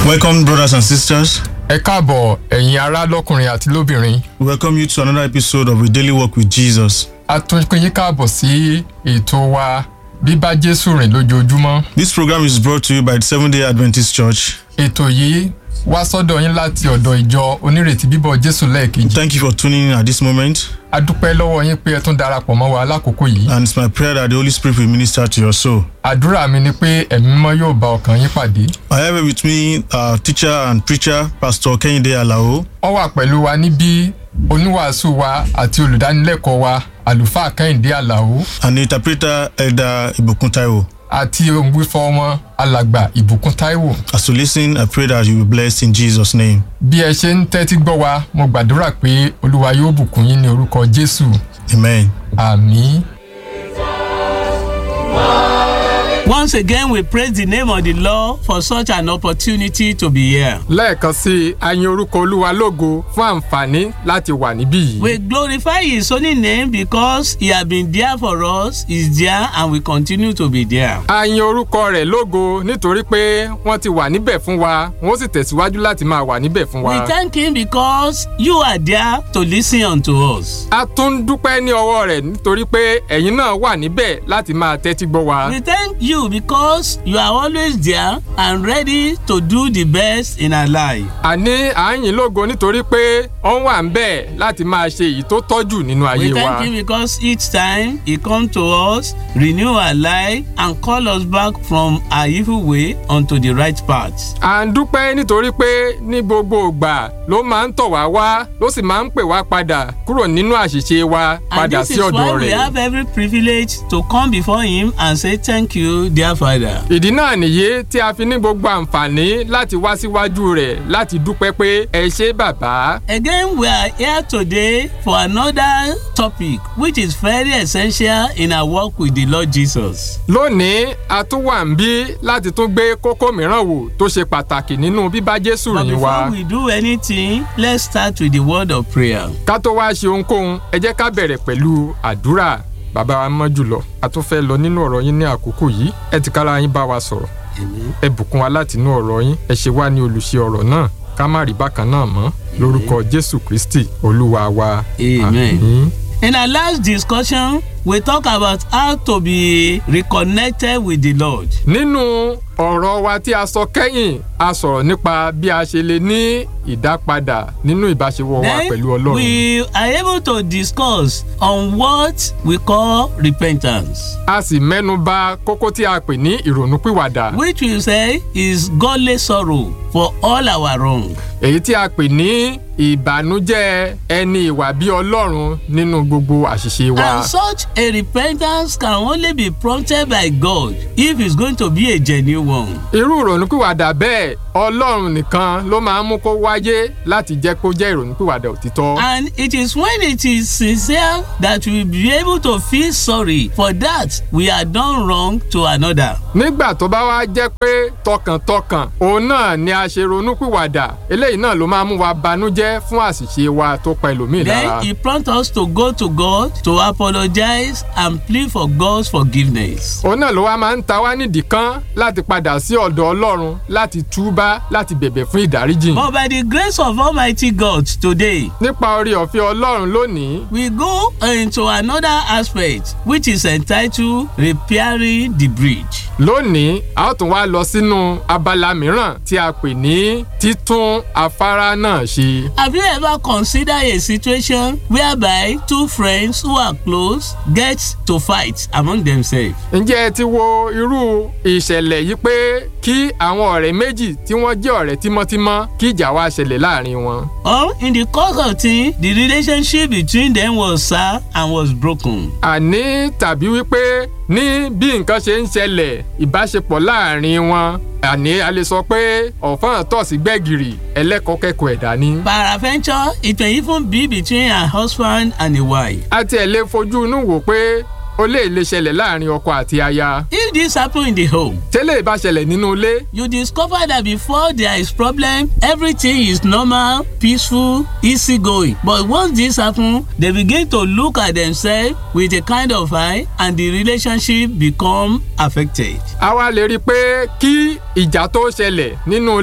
Welcome, brothers and sisters. ẹ káàbọ̀ ẹ̀yin ará lọ́kùnrin àti lóbìnrin We welcome you to another episode of A Daily Walk with Jesus. a tún pín yín káàbọ̀ sí ètò wa bíbá jésù rìn lójoojúmọ́ This program is brought to you by the Seventh day Adventist Church. ètò yìí wá sọ́dọ̀ yín láti ọ̀dọ̀ ìjọ onírètí bíbọ̀ jésù lẹ́ẹ̀kejì Thank you for tuning in at this moment, a dúpẹ́ lọ́wọ́ yín pé ẹ tún darapọ̀ mọ́ wa lákòókò yìí and it's my prayer that the Holy Spirit will minister to your soul. àdúrà mi ni pé ẹ̀mí mímọ́ yóò bá ọkàn yín pàdé I have with me our teacher and preacher, Pastor Kehinde Alao, wọ́n wà pẹ̀lú wa níbí oníwàásù wa àti olùdánilẹ́kọ̀ọ́ wa àlùfáà kẹ́hìndé àlàó and the interpreter, Elder Ibukun Taiwo. àti òǹgbífọ́ wọn alàgbà ìbùkún táíwò As you listen, I pray that you will be blessed in Jesus' name. bí ẹ ṣe ń tẹ́tí gbọ́ wa mo gbàdúrà pé olúwa yóò bùkún yín ní orúkọ jésù Amen. àmì. Once again, we praise the name of the Lord for such an opportunity to be here. lẹ́ẹ̀kan sí i a yin orúkọ olúwa lógo fún àǹfààní láti wà níbí yìí. We glorify His holy name because He has been there for us, is there, and will continue to be there. a yin orúkọ rẹ̀ lógo nítorí pé wọ́n ti wà níbẹ̀ fún wa wọ́n sì tẹ̀síwájú láti máa wà níbẹ̀ fún wa. We thank Him because you are there to listen unto us. a tún dúpẹ́ ní ọwọ́ rẹ̀ nítorí pé ẹ̀yin náà wà níbẹ̀ láti máa tẹ́tí gbọ́ wa. We thank you because you are always there and ready to do the best in our life. àní à ń yìn lógo nítorí pé ó wà ń bẹ̀ láti máa ṣe èyí tó tọ́jú nínú We ayé wa. thank Him because each time He come to us, renew our life, and call us back from our evil way onto the right path. à ń dúpẹ́ nítorí pé ní gbogbo ìgbà ló máa ń tọ̀ wá wá ló sì máa ń pè wá padà kúrò nínú àṣìṣe wa And padà this sí is why ọ̀dọ̀ we rẹ̀. have every privilege to come before Him and say thank you, dear Father. ìdí náà nìyí tí a fi ní gbogbo àǹfààní láti wá síwájú rẹ̀ láti dúpẹ́ pé ẹ ṣé bàbá. Again, we are here today for another topic which is very essential in our work with the Lord Jesus. lónìí a tún wà ń bí láti tún gbé kókó mìíràn wò tó ṣe pàtàkì nínú bíbá jésù But rìn before wa. we do anything, let's start with the word of prayer. ká tó wá ṣe ohunkóhun ẹ jẹ́ ká bẹ̀rẹ̀ pẹ̀lú àdúrà bàbá wa mọ́ jùlọ a tún fẹ́ lọ nínú ọ̀rọ̀ yín ní àkókò yìí ẹ ti kára yín bá wa sọ̀rọ̀ Amen. ẹ bùkún wa láti inú ọ̀rọ̀ yín ẹ ṣe wá ní olùṣe ọ̀rọ̀ náà ká má rí bákan náà mọ́ lórúkọ jésù kristi olúwa wa. Amen. Àmín. In our last discussion, we talk about how to be reconnected with the Lord. nínú ọ̀rọ̀ wa tí a sọ kẹ́yìn a sọ̀rọ̀ nípa bí a ṣe lè ní ìdápadà nínú ìbáṣepọ̀ wa pẹ̀lú Then ọlọ́run. we are able to discuss on what we call repentance. a sì mẹ́nu bà kókó tí a pè ní ìrònúpìwàdà which we say is godly sorrow for all our wrong. èyí tí a pè ní ìbànújẹ́ ẹni ìwà bí ọlọ́run nínú gbogbo àṣìṣe wa. And such a repentance can only be prompted by God if it's going to be a genuine one. irú ìrònúpìwàdà bẹ́ẹ̀ ọlọ́run nìkan ló máa ń mú kó wáyé láti jẹ́ kó jẹ́ ìrònúpìwàdà òtítọ́. And it is when it is sincere that we will be able to feel sorry for that we have done wrong to another. nígbà tó bá wá jẹ́ pé tọkàntọkàn òun náà ni a ṣe ronúpìwàdà eléyìí náà ló máa mú wa banújẹ́ fún àṣìṣe wa tó pa ẹlòmíì lára. Then he prompts us to go to God to apologize and plead for God's forgiveness. òun náà ló wá máa ń ta wá nídìí kan láti padà sí ọ̀dọ̀ ọlọ́run láti túbá láti bẹ̀bẹ̀ fún ìdáríjì. But by the grace of Almighty God today, nípa orí ọ̀fẹ́ ọlọ́run lónìí we go into another aspect which is entitled repairing the bridge. lónìí a ó tún wá lọ sínú abala mìíràn tí a pè ní títún afárá náà ṣe. Have you ever considered a situation whereby two friends who are close get to fight among themselves? ǹjẹ́ ẹ ti wo irú ìṣẹ̀lẹ̀ yìí pé kí àwọn ọ̀rẹ́ méjì tí wọ́n jẹ́ ọ̀rẹ́ tímọ́tímọ́ kí ìjà wá ṣẹlẹ̀ láàrin wọn. Or in the course of things, the relationship between them was sour and was broken. àní tàbí wípé ní bí nǹkan ṣe ń ṣẹlẹ̀ ìbáṣepọ̀ láàrin wọn àní a lè sọ pé ọ̀fọ́n tọ̀ sí gbẹ̀gìrì ẹlẹ́kọ̀ọ́kẹ́kọ̀ọ́ ẹ̀dá ni. Peradventure, it may even be between a husband and a wife. a tiẹ̀ lè fojú inú wò pé ó lè lè ṣẹlẹ̀ láàrin ọkọ àti aya. If this happen in the home, tẹ́lẹ̀ bá ṣẹlẹ̀ nínú ilé you discover that before there is problem everything is normal peaceful easy going but once this happen they begin to look at themselves with a kind of eye and the relationship become affected. a wá lè rí i pé kí ìjà tó ṣẹlẹ̀ nínú ilé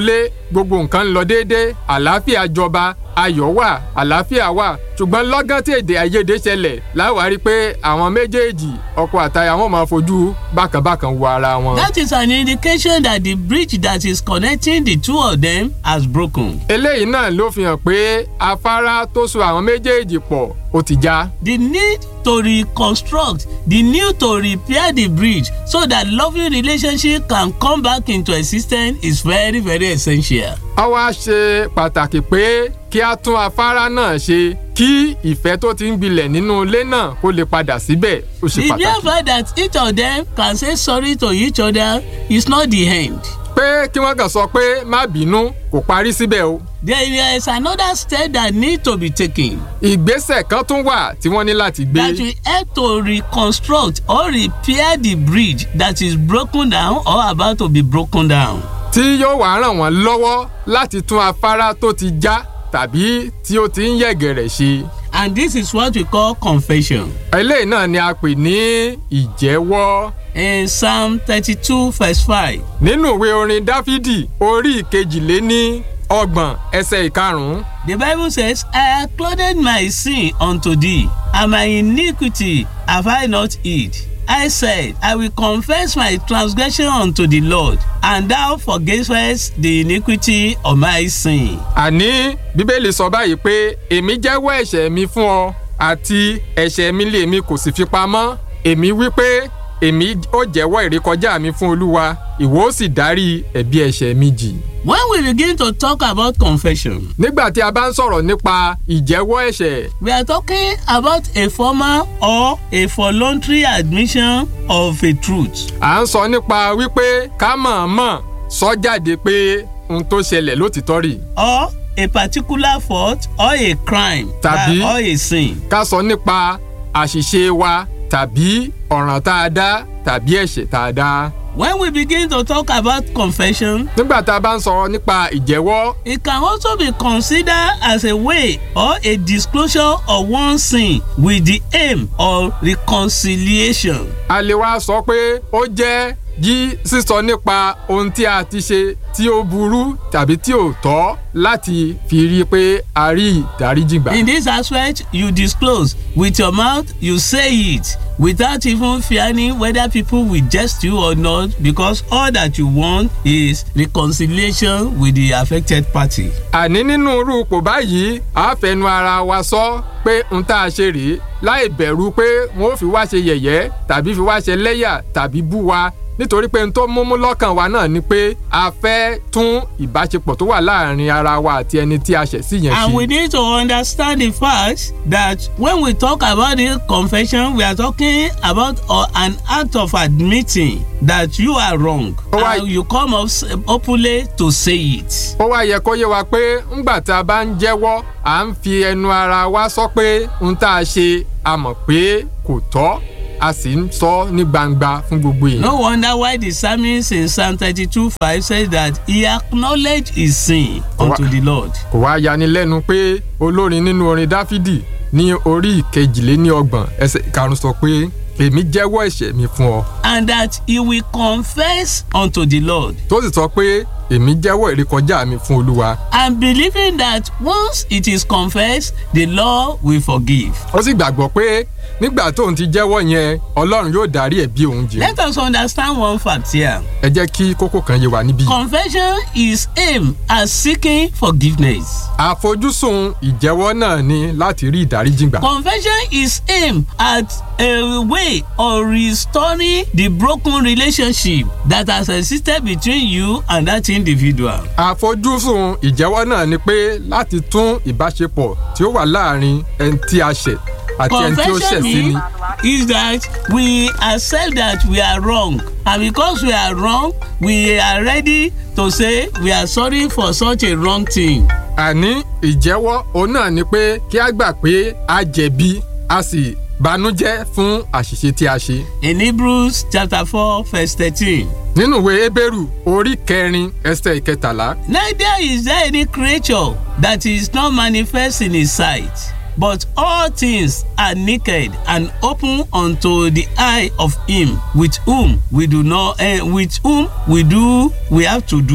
gbogbo nǹkan ń lọ déédé àlàáfíà jọba ayọ̀ wà àlàáfíà wà ṣùgbọ́n lọ́gán tí èdè àìyedè ṣẹlẹ̀ láwárí pé àwọn méjèèjì ọkọ àtaya wọn máa fojú bákànbákan wo ara wọn. That is an indication that the bridge that is connecting the two of them has broken. eléyìí náà ló fi hàn pé afárá tó so àwọn méjèèjì pọ̀ ó ti já. The need to reconstruct, the need to repair the bridge so that loving relationship can come back into existence is very very essential. ó wá ṣe pàtàkì pé kí a tún afárá náà ṣe kí ìfẹ́ tó ti ń gbilẹ̀ nínú ilé náà kó lè padà síbẹ̀ ó ṣe The mere pàtàkì. fact that each of them can say sorry to each other is not the end. pé kí wọ́n kàn sọ pé má bínú kò parí síbẹ̀ o. There is another step that need to be taken ìgbésẹ̀ kan tún wà tí wọ́n ní láti gbé. that will help to reconstruct or repair the bridge that is broken down or about to be broken down. tí yóò wá ràn wọ́n lọ́wọ́ láti tún afárá tó ti já tàbí tí ó ti ń yẹ̀gẹ̀rẹ̀ ṣe. And this is what we call confession. eléyìí náà ni a pè ní ìjẹ́wọ́. In Psalm thirty-two verse five. nínú ìwé orin dáfídì orí ìkejìléní ọgbọ̀n ẹsẹ̀ ìkarùn-ún The Bible says, I have clothed my sin unto thee, and my iniquity have I not hid. I said, I will confess my transgression unto the Lord, and thou forgavest the iniquity of my sin. àní bíbélì sọ báyìí pé èmi jẹ́wọ́ ẹ̀ṣẹ̀ mi fún ọ àti ẹ̀ṣẹ̀ mi lé mi kò sì fi pamọ́ èmi wí pé èmi ó jẹ́wọ́ ìrékọjá mi fún olúwa ìwọ ó sì dárí ẹ̀bi ẹ̀ṣẹ̀ mi jì. When we begin to talk about confession, nígbà tí a bá ń sọ̀rọ̀ nípa ìjẹ́wọ́ ẹ̀ṣẹ̀ we are talking about a formal or a voluntary admission of a truth. à ń sọ nípa wípé ká mọ̀ọ́mọ̀ sọ jáde pé ohun tó ṣẹlẹ̀ lótìtọ́ rì or a particular fault or a crime Tàbí- or a sin. ká sọ nípa àṣìṣe wa tàbí ọ̀ràn tá a dá tàbí ẹ̀ṣẹ̀ tá a dá. When we begin to talk about confession, nígbà tá a bá ń sọ̀rọ̀ nípa ìjẹ́wọ́ it can also be considered as a way or a disclosure of one sin with the aim of reconciliation. a lè wá sọ pé ó jẹ́ yí sísọ nípa ohun tí a ti ṣe tí ó burú tàbí tí ò tọ́ láti fi rí i pé a rí ìdáríjì gbà. In this aspect, you disclose with your mouth, you say it without even fearing whether people will jest you or not because all that you want is reconciliation with the affected party. àní nínú irú ipò báyìí a fẹnu ara wa sọ pé n tá a ṣe rèé láì bẹ̀rù pé wọ́n ó fi wá ṣe yẹ̀yẹ́ tàbí fi wá ṣe lẹ́yà tàbí bú wa nítorí pé n tó múmú lọ́kàn wa náà ni pé a fẹ́ tún ìbáṣepọ̀ tó wà láàrin ara wa àti ẹni tí a ṣẹ̀ sí yẹn And we ṣe. need to understand the fact that when we talk about the confession, we are talking about uh, an act of admitting that you are wrong. Oh, I- and you come up s- openly to say it. ó wá yẹ kó yé wa pé ńgbà tá a bá ń jẹ́wọ́ à ń fi ẹnu ara wa sọ pé n tá a ṣe a mọ̀ pé kò tọ́ a sì ń sọ ní gbangba fún gbogbo èèyàn. No wonder why the psalmist in Psalm 32 5 says that he acknowledged his sin unto Wa- the Lord. kò wá yani lẹ́nu pé olórin nínú orin dáfídì ní orí ìkejìléníọgbọ̀n ẹsẹ̀ karùn-ún sọ pé èmi jẹ́wọ́ ẹ̀ṣẹ̀ mi fún ọ And that he will confess unto the Lord. tó sì sọ pé èmi jẹ́wọ́ ìrékọjá mi fún olúwa And believing that once it is confessed, the Lord will forgive. ó sì gbàgbọ́ pé nígbà tóun ti jẹ́wọ́ yẹn ọlọ́run yóò dárí ẹ̀bi òun jì Let us understand one fact here. ẹ jẹ́ kí kókó kan yé wa níbí. Confession is aimed at seeking forgiveness. àfojúsùn ìjẹ́wọ́ náà ni láti rí ìdáríjì gbà. Confession is aimed at a way of restoring the broken relationship that has existed between you and that individual. àfojúsùn ìjẹ́wọ́ náà ni pé láti tún ìbáṣepọ̀ tí ó wà láàrin ẹni tí a ṣẹ̀ àti ẹni tí ó ṣẹ̀ Confession sí ni. means is that we accept that we are wrong and because we are wrong we are ready to say we are sorry for such a wrong thing. àní ìjẹ́wọ́ òun náà ni pé kí a gbà pé a jẹ̀bi a sì banújẹ́ fún àṣìṣe tí a ṣe. In Hebrews chapter four verse thirteen. nínú ìwé Hébérù orí kẹrin ẹsẹ̀ ìkẹtàlá Neither is there any creature that is not manifest in his sight, but all things are naked and open unto the eye of him with whom we do not, eh, with whom we do, we have to do.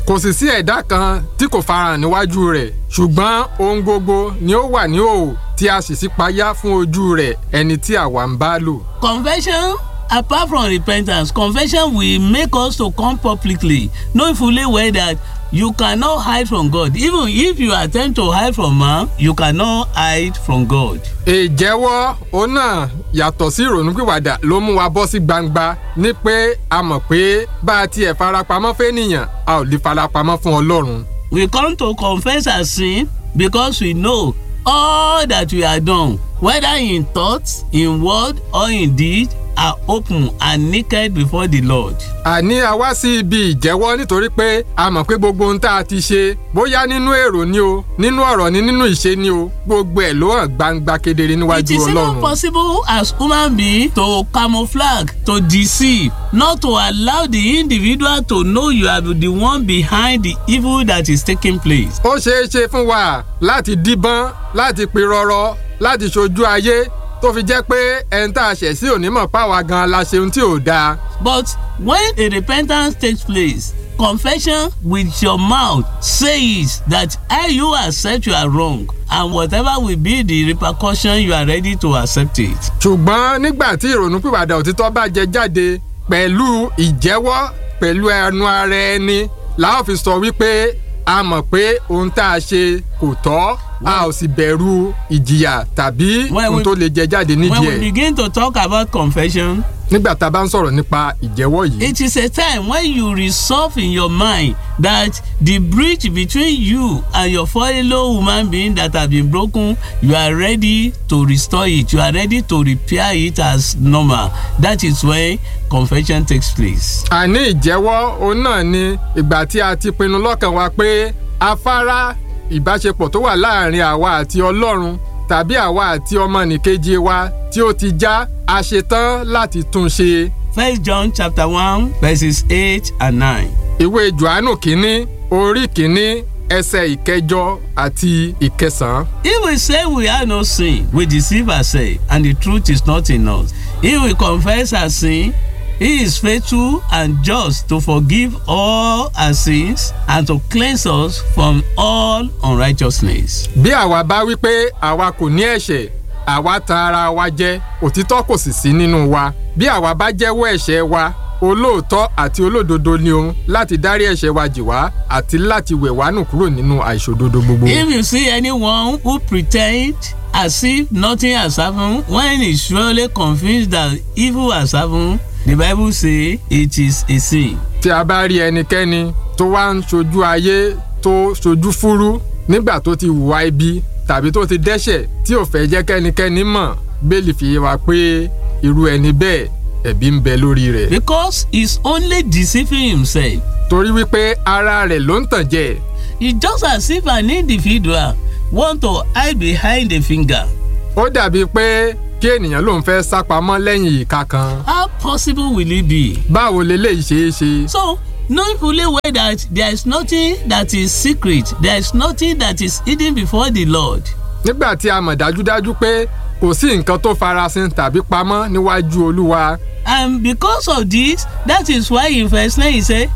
kò sì sí ẹ̀dá kan tí kò farahàn níwájú rẹ̀ ṣùgbọ́n ohun gbogbo ni ó wà ní òò tí a sì ṣípayá fún ojú rẹ̀ ẹni tí àwa ń bá lò. Confession apart from repentance confession will make us to come publicly knowing fully well that you cannot hide from God even if you attempt to hide from man you cannot hide from God. ìjẹ́wọ́ òun náà yàtọ̀ sí ìrònúpìwàdà ló mú wa bọ́ sí gbangba ní pé a mọ̀ pé bá a tiẹ̀ farapamọ́ fẹ́nìyàn a ò lè farapamọ́ fún ọlọ́run. we come to confess our sin because we know all that we have done whether in thought in word or in deed are open and naked before the Lord. àní a wá sí ibi ìjẹ́wọ́ nítorí pé a mọ̀ pé gbogbo ohun tá a ti ṣe bóyá nínú èrò ni o nínú ọ̀rọ̀ ni nínú ìṣe ni o gbogbo ẹ̀ ló hàn gbangba kedere it níwájú is even ọlọ́run. possible as human being to camouflage to deceive not to allow the individual to know you are the one behind the evil that is taking place. ó ṣeé ṣe fún wa láti díbọ́n láti pirọrọ láti ṣojú ayé tó fi jẹ́ pé ẹni tá a ṣẹ̀ sí onímọ̀ páwa gan la ṣe ohun tí ò dáa. But when a repentance takes place, confession with your mouth says that I you accept you are wrong and whatever will be the repercussion you are ready to accept it. ṣùgbọ́n nígbà tí ìrònúpìwàdà òtítọ́ bá jẹ jáde pẹ̀lú ìjẹ́wọ́ pẹ̀lú ẹnu ara ẹni la ó fi sọ wípé a mọ̀ pé ohun tá a ṣe kò tọ́ a ò sì bẹ̀rù ìjìyà tàbí When ohun we- tó lè jẹ jáde When nídìí we ẹ̀ begin to talk about confession, nígbà tá a bá ń sọ̀rọ̀ nípa ìjẹ́wọ́ yìí. it is a time when you resolve in your mind that the bridge between you and your fellow human being that have been broken you are ready to restore it you are ready to repair it as normal that is when confession takes place. àní ìjẹ́wọ́ òun náà ni ìgbà tí a ti pinnu lọ́kàn wa pé afárá ìbáṣepọ̀ tó wà láàrin àwa àti ọlọ́run tàbí àwa àti ọmọnìkejì wa tí ó ti já a ṣetán láti tún ṣe. First John chapter one verses eight and nine. ìwé johannu kínní orí kínní ẹsẹ̀ ìkẹjọ àti ìkẹsàn-án. If we say we have no sin, we deceive ourselves, and the truth is not in us. If we confess our sin, He is faithful and just to forgive all our sins and to cleanse us from all unrighteousness. bí àwa bá wí pé àwa kò ní ẹ̀ṣẹ̀ àwa tan ara wa jẹ òtítọ́ kò sì sí nínú wa bí àwa bá jẹ́wọ́ ẹ̀ṣẹ̀ wa olóòótọ́ àti olódodo ni òun láti dárí ẹ̀ṣẹ̀ wa jì wá àti láti wẹ̀ wá nù kúrò nínú àìṣòdodo gbogbo. If you see anyone who pretend as if nothing has happened when he surely convinced that evil has happened, the Bible say it is a sin. tí a bá rí ẹnikẹ́ni tó wá ń ṣojú ayé tó ṣojú fúrú nígbà tó ti hùwà ibi tàbí tó ti dẹ́ṣẹ̀ tí ò fẹ́ jẹ́ kẹ́nikẹ́ni mọ̀ bẹ́ẹ̀lì fi yé wa pé irú ẹni bẹ́ẹ̀ ẹ̀bi ń bẹ lórí rẹ̀. Because he's only deceiving himself. torí wípé ara rẹ̀ ló ń tàn jẹ. It's just as if an individual want to hide behind a finger. ó dàbí pé kí ènìyàn lòun fẹ́ sá pamọ́ lẹ́yìn ìka kan. How possible will it be? báwo leléyìí ṣe é ṣe. So, knowing fully well that there is nothing that is secret, there is nothing that is hidden before the Lord. nígbà tí a mọ̀ dájúdájú pé kò sí nǹkan tó farasin tàbí pamọ́ níwájú olúwa. And because of this, that is why in verse 9 he said,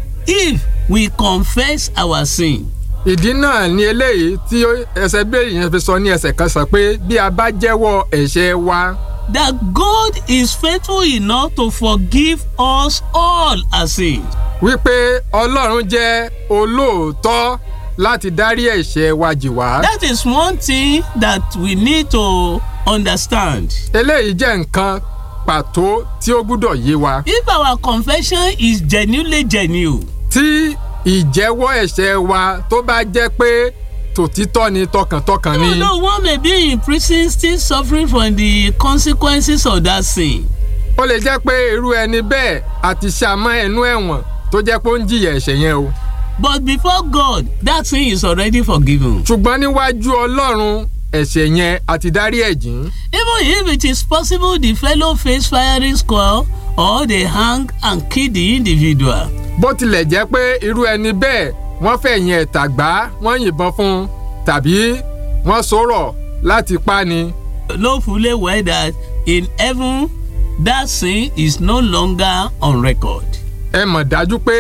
If we confess our sin, ìdí náà ni eléyìí tí ẹsẹ̀ bẹ́ẹ̀ yẹn fi sọ ní ẹsẹ̀ kan sọ pé bí a bá jẹ́wọ́ ẹ̀ṣẹ̀ wa that God is faithful enough to forgive us all our sins. wípé ọlọ́run jẹ́ olóòótọ́ láti dárí ẹ̀ṣẹ̀ wa jì wá. That is one thing that we need to understand. eléyìí jẹ́ nǹkan pàtó tí ó gbúdọ̀ yé wa. If our confession is genuinely genuine, tí ìjẹ́wọ́ ẹ̀ṣẹ̀ wa tó bá jẹ́ pé tòtítọ́ ni tọkàntọkàn ni. even though one may be in prison still suffering from the consequences of that sin, ó lè jẹ́ pé irú ẹni bẹ́ẹ̀ àti ṣàmọ́ ẹnu ẹ̀wọ̀n tó jẹ́ pé ó ń jìyà ẹ̀ṣẹ̀ yẹn o. but before God, that sin is already forgiven. ṣùgbọ́n níwájú ọlọ́run ẹ̀ṣẹ̀ yẹn àti dárí ẹ̀jìn. Even if it is possible the fellow face firing squad or they hang and kill the individual. bó tilẹ̀ jẹ́ pé irú ẹni bẹ́ẹ̀ wọ́n fẹ̀yìn ẹ̀tà gbá wọ́n yìnbọn fún un tàbí wọ́n sọ̀rọ̀ láti pa ni. know fully well that in heaven that sin is no longer on record. ẹ mọ̀ dájú pé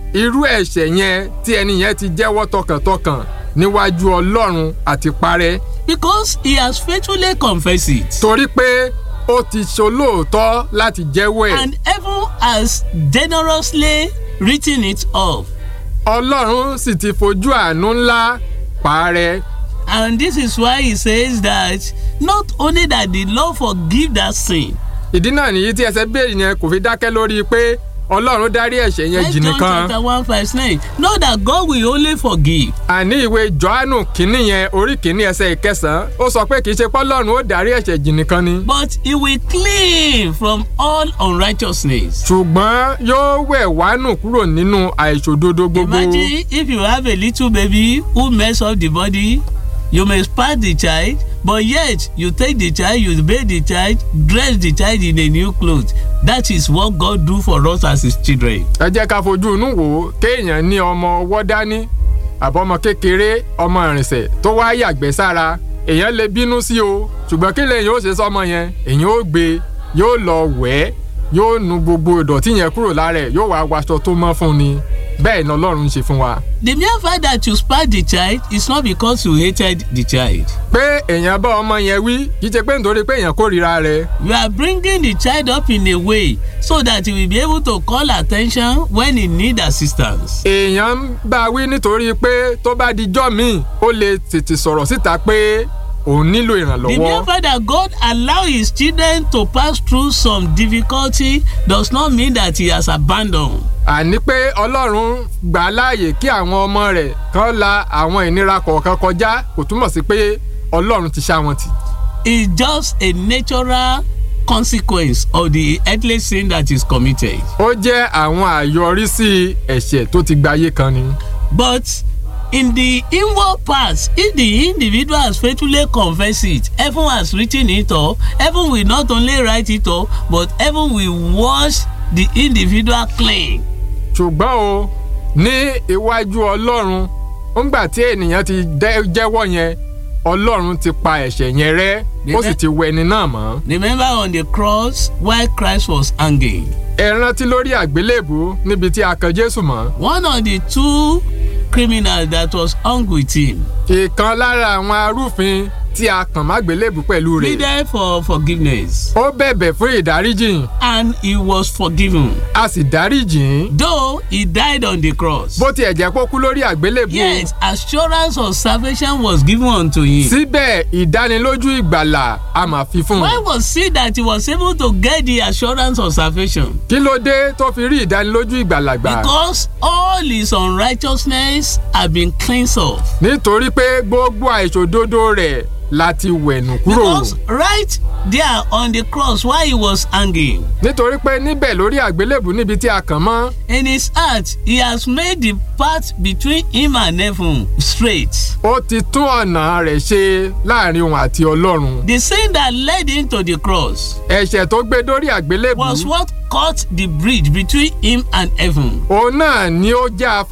irú ẹ̀ṣẹ̀ yẹn tí ẹni yẹn ti jẹ́wọ́ tọkàntọkàn níwájú ọlọ́run àti parẹ́ because he has faithfully confessed it. torí pé ó ti ṣolóòótọ́ láti jẹ́wọ́ ẹ̀. and heaven has generously written it off. ọlọ́run sì ti fojú àánú ńlá parẹ́. and this is why he says that not only that the Lord forgive that sin. ìdí náà nìyí tí ẹsẹ̀ bẹ́ẹ̀ yẹn kò fi dákẹ́ lórí pé ọlọ́run dárí ẹ̀ṣẹ̀ yẹn jì First John nìkan. chapter one verse nine know that God will only forgive. àní ìwé johannu kínní yẹn orí kínní ẹsẹ̀ ìkẹsàn-án ó sọ pé kì í ṣe pọ́lọ́run ó dárí ẹ̀ṣẹ̀ jì nìkan ni. but he will clean from all unrighteousness. ṣùgbọ́n yóò wẹ̀ wánù kúrò nínú àìṣòdodo gbogbo. imagine if you have a little baby who mess up the body you may spank the child but yet you take the child you bathe the child dress the child in a new cloth that is what God do for us as his children. ẹ jẹ́ ká fojú inú wò ó kéèyàn ní ọmọ ọwọ́ dání àbọ̀mọ kékeré ọmọ ìrìnsẹ̀ tó wá yàgbẹ́ sára èèyàn lè bínú sí o ṣùgbọ́n kí lèyìn ó ṣe sọ́mọ yẹn èèyàn ó gbé yóò lọ wẹ̀ ẹ́ yóò nu gbogbo ìdọ̀tí yẹn kúrò lára ẹ̀ yóò wá waṣọ tó mọ́ fún ni bẹ́ẹ̀ ni ọlọ́run ń ṣe fún wa. the mere fact that you spank the child is not because you hated the child. pé èèyàn bá ọmọ yẹn wí kì í ṣe pé nítorí pé èèyàn kórìíra rẹ̀ you are bringing the child up in a way so that he will be able to call attention when he need assistance. èèyàn ń bá wí nítorí pé tó bá dijọ́ míì ó lè tètè sọ̀rọ̀ síta pé òun nílò the mere ìrànlọ́wọ́. fact that God allow his children to pass through some difficulty does not mean that he has abandoned. àní pé ọlọ́run gbà á láàyè kí àwọn ọmọ rẹ̀ kan la àwọn ìnira kọ̀ọ̀kan kọjá kò túmọ̀ sí pé ọlọ́run ti ṣá wọn tì. it's just a natural consequence of the earthly sin that is committed. ó jẹ́ àwọn àyọrísí ẹ̀ṣẹ̀ tó ti gbayé kan ni. but in the inward parts if the individual has faithfully confessed it heaven has written it off heaven will not only write it off but heaven will wash the individual clean. ṣùgbọ́n o ní iwájú ọlọ́run ńgbà tí ènìyàn ti dẹ́- jẹ́wọ́ yẹn ọlọ́run ti pa ẹ̀ṣẹ̀ yẹn rẹ́ ó sì ti wẹ ẹni náà mọ́. remember on the cross while Christ was hanging ẹ rántí lórí àgbélébù níbi tí a kan jésù mọ́. one of the two criminals that was hung with him ìkan lára àwọn arúfin tí a kàn mágbélébù pẹ̀lú rẹ̀. pleaded for forgiveness ó bẹ̀bẹ̀ fún ìdáríjìn and he was forgiven a sì dáríjìn. though he died on the cross. bó tiẹ̀ jẹ́ kó kú lórí àgbélébù. Yet assurance of salvation was given unto him. síbẹ̀ ìdánilójú ìgbàlà a máa fi fún Why un. was it that he was able to get the assurance of salvation? kí ló dé tó fi rí ìdánilójú ìgbàlà gbà. Because all his unrighteousness have been cleansed off. nítorí pé gbogbo àìṣòdodo rẹ̀ láti wẹ̀nù kúrò. Because right there on the cross while he was hanging, nítorí pé níbẹ̀ lórí àgbélébù níbi tí a kàn mọ́. in his heart he has made the path between him and heaven straight. ó ti tún ọ̀nà rẹ̀ ṣe láàrin òun àti ọlọ́run. The sin that led him to the cross ẹ̀ṣẹ̀ tó gbé dórí àgbélébù. was what cut the bridge between him and heaven. òun náà ni ó já